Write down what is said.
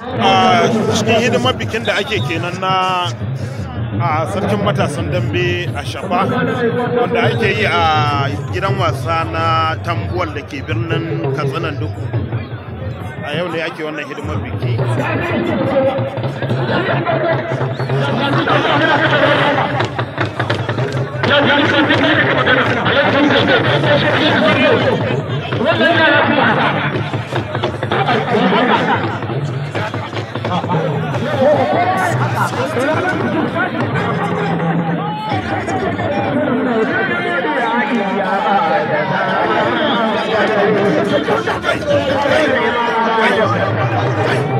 a cikin hidimar bikin da ake kenan na a sarkin matasan dambe a shafa wanda ake yi a gidan wasa na tambuwal da ke birnin katsinan duku a yau ne ake wannan hidimar biki Thank you.